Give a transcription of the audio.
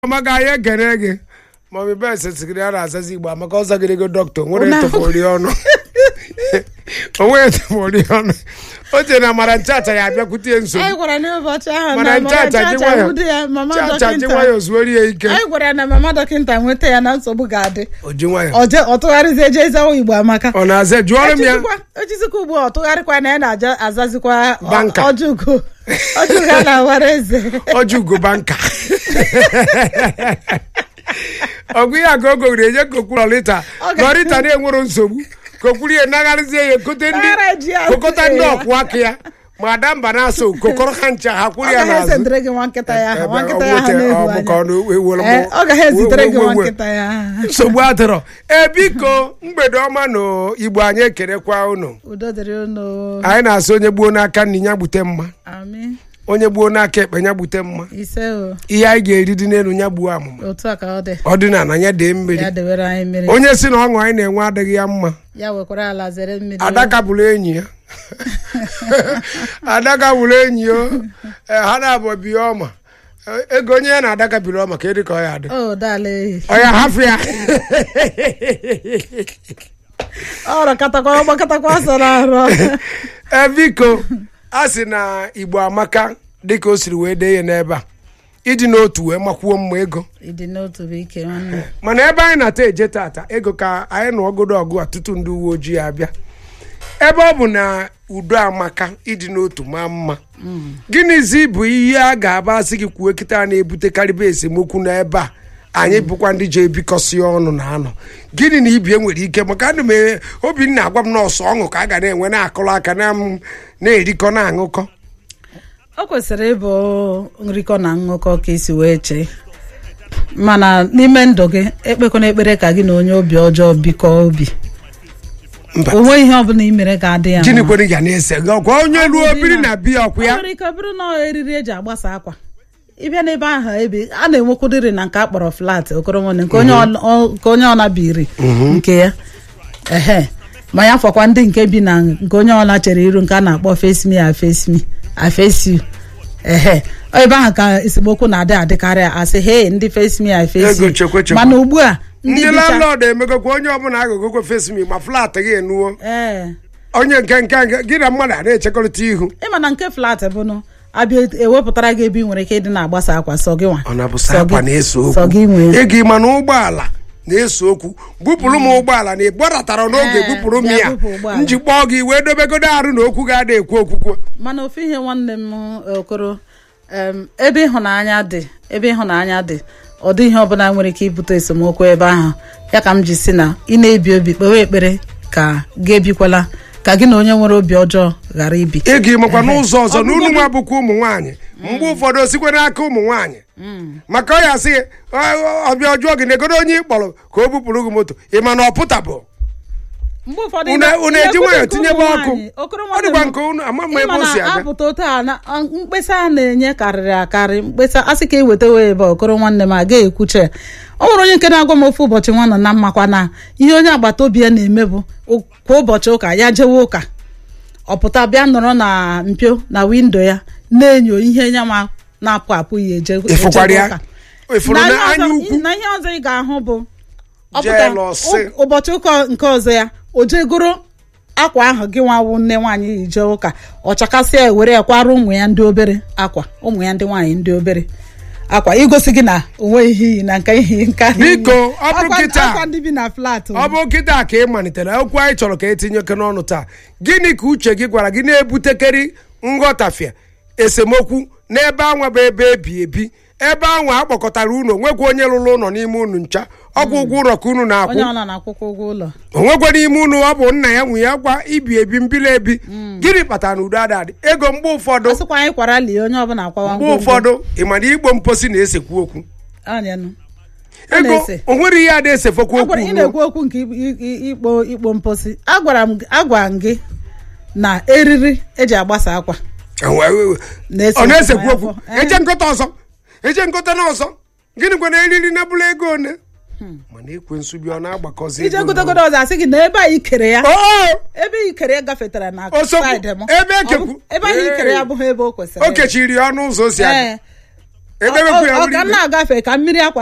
maka anyị ekene gị mami bes sigiri ya na-azazi igbo maka ọ zagịrịgo dọkịta nwere Una- etofori ọnụ onwe etofori ọnụ o chere na mara nchacha ya abịakwute nsogbu anyị gwara n'ụbọchị ahụ mana na nchacha mama ji chacha nwayọ nwude ya mama chacha ji dọkịta nwayọ zuori ya ike anyị gwara ya na mama dọkịta nweta ya na nsogbu ga-adị o ji nwayọ ọ je- ọ tụgharịzie jee zawa igbo amaka ọ na-aza jụọrọ m ya Echizikwa- echizikwa ugbu a ọ tụgharịkwa na ya na-aja azazikwa ọ- Banka. ọjụgo ọjụgo a na-awara eze ọjị ugoba nka ọgụ ya ka o gowere enye kokwuru lọrịta Ọ ga- lọrịta na-enwero nsogbu kokwuru ya nagharịzie ya ekote Naghara ji ndị ya kokọta ndị ya. ọkwụ aka ya ma ada mba na-asọ kokọrọ ha ncha ha kwuru ọ ya gaghị n'azụ ezitere gị nwa nkịta ya ahụ nwa Ebe nkịta ọ ya ahụ wete- na-ehu ọ bụ ka ọ anya na- ewere m- Ee, ọ gaghị ezitere gị we- nwa we- we- nkịta ya ahụ. nsogbu adịrọ e biko mgbede ọma na igbo anyị ekerekwa unu udo dịrị unu anyị na-asị onye gbuo n'aka nni ya gbute mma amị onye gbuo n'aka ekpe ya gbute mma ise o ihe anyị ga-eri dị n'elu ya gbuo amụma otu a ka ọ dị ọdịnala ya dee mmiri ya dewere anyị mmiri onye si na ọṅụ anyị na-enwe adịghị ya mma ya wekwara ala zere mmiri adaka bụrụ enyi ya adaka bụrụ enyi ya Ee, ha na-abụ biya ọma Ee, ego onye ya na adaka biri ọma ka edi ka ọ ya adị o dala ehi ọ ya hafụ ya ọrụ katakwa ọgbakatakwa ọsọ na-arụ ee biko a sị na igbo amaka dịka o siri wee dee ya n'ebe a ịdị n'otu wee makwuo mma ego ịdị n'otu bụ ike nwanne mana ebe anyị na-ata eje tata ego ka anyị nụ ọgụdụ ọgụ a tutu ndị uwe ojii abịa ebe ọ bụ na udo amaka ịdị n'otu maa mma gịnịzi bụ ihe a ga-aba asị gị kwuo kịta na-ebutekarịba esemokwu n'ebe a anyị bụkwa ndị ji ebikọsi ọnụ na anọ gịnị na ibie nwere ike maka ana m e- obinna agwa m nọọsụ ọṅụ ka a ga na-enwe na-akụrụ aka na m na-erikọ na-aṅụkọ o kwesịrị ịbụ nrikọ na ṅụkọ ka isi wee chee mana n'ime ndụ gị ekpekwana ekpere ka gị na onye obi ọjọọ bikọọ obi mba o nweghị ihe ọbụla i mere ga adị ya gịnị mma. kwere ya na-ese gị ọkwa onye ruo Ọ bụ biri di na- na biya ọkwa o ya nwere ike ọ bụrụ na ọ eriri eji agbasa akwa ịbịa n'ebe ahụ ebe a na-enwekwudịrị na nke a kpọrọ flat okoromone nke onye ọ- ọ- nke onye ọla biri nke ya ehe ma ya fọkwa ndị nke bi na nke onye ọla chere iru nke a na-akpọ face me afesi me afesi ehe ebe ahụ ka esemokwu na-adị adịkarị asị he ndị face me afesi Ego chekwe chekwe. mana ugbu a ndị bicha- landlord emegokwa onye ọbụla agụgokwe fesmi ma flat gị enuo ee onye nke nke nke gị na mmadụ a na-echekọrịta ihu ịma na nke flat bụnụ abịa ewepụtara gị ebe ị nwere ike ịdị na-agbasa akwa sọ gị nwa ọ na-abụ Sọ akwa gị- na-eso sọ gị nwee okwu ego ịma na ụgbọala na-eso okwu bupụrụ m ụgbọala na ịgbaratara n'oge Ee, bupụrụ m bịa ya bupụ ụgbọala. njikpọ gị wee dobegodo arụ na okwu ga-ada ekwu okwukwo mana ofu ihe nwanne m okoro em, ebe ịhụnanya dị ebe ịhụnanya dị ọ dị ihe ọbụla nwere ike ibute esemokwu ebe ahụ ya ka m ji si na ị na-ebi obi kpewe ekpere ka gị ebikwala ka gị na onye nwere obi ọjọọ ghara ibi ego ịmakwa n'ụzọ ọzọ Ọ na unu bụgodị- nwa bụkwa ụmụ nwaanyị mgbe ụfọdụ osikwe n'aka ụmụ nwaanyị maka ọ ya sị gị "Ọ- ọbịa ọjọọ gị na-egodo onye ị kpọrọ ka o bupụrụ gị moto ị ma na ọ pụtabụ mgbe ụfọdụ unu ị unu na- eji ị nwayọ na-ekwute tinyebe nke ụmụ ọkụ nwaanyị. Okoro ọ nwanne dịkwa m, nke unu ama mma ebe ịma o si na aga apụta otu a na a- mkpesa a na-enye karịrị akarị mkpesa asị ka eweta wee ebe a, okoro nwanne m agaghị ekwuche ọ nwere onye nke na-agwa m ofu ụbọchị nwa nọ na mmakwa na ihe onye agbata obi ya na-eme bụ o- kwa ụbọchị ụka ya jewe ụka ọ pụta bịa nọrọ na mpio na windo ya na-enyo ihe ya ma na-apụ apụ ya eje ịfụkwara ejebe ya ụka. ịfụrụ na na ihe anya ọzọ- ukwu na ihe ọzọ ị ga-ahụ bụ ọ Jee pụta lọsị. ụ- ụbọchị ụka nke ọzọ ya o jegoro akwa ahụ gị nwawu nne nwaanyị yi jee ụka ọ chakasịa ya were ya kwara ụmụ ya ndị obere akwa ụmụ ya ndị nwaanyị ndị obere akwa igosi gị na onwe ihe iyi na nke ihe nke ahụ iyi. Biko, ọ bụrụ Akwa- kịta. akwa ndị bi na flat ọ bụ kịta ka ị malitere okwu anyị chọrọ ka etinye oke n'ọnụ taa gịnị ka uche gị gwara gị na-ebutekeri nghọtafie esemokwu n'ebe anwa bụ ebe ebi ebi ebe anwa akpọkọtara unu onwekwa onye lụrụ ụlọ n'ime unu ncha ọgwụ ụgwọ ụlọ ka unu onye na-akwụ ọla na-akwụkwọ ụgwọ ụlọ onwekwa n'ime unu ọ bụ nna ya nwunye ya gwa ibi ebi mbili ebi gịnị kpatara na udo adadị ego mgbe ụfọdụ a sịkwa anyị kwara lie onye ọbụla akwawa mgbe ngwongwo. ụfọdụ ị ma na igbo mposi na-esekwu okwu Anya nụ. Ọ ego na-ese. o nwere ihe a na-esefokwu A okwu gwara ị unu. na-ekwu okwu nke i- i- i- ikpo ikpo mposi agwara m agwara m gị na eriri eji agbasa akwa na-ese ọ na-esekwu okwu okwu n'afọ. eje nkọta ọzọ eje nkọta n'ọzọ gịnị kwana eriri na bụla ego one mana ekwe nsubi ọ na-agbakọzi ije ego gotegodo ọzọ asị gị na ebe anyị kere ya na- Oo! ebe i kere ya gafetara na Osogbu, saịdị m ebe Ọ ekekwu. bụ- ebe anyị kere ya Ee. abụghị ebe o kwesịrị o kechiri ya ọnụ ụzọ o si aga ee edebekwu ya ọ bụrụ ka m ibe na-agafe ka mmiri akwa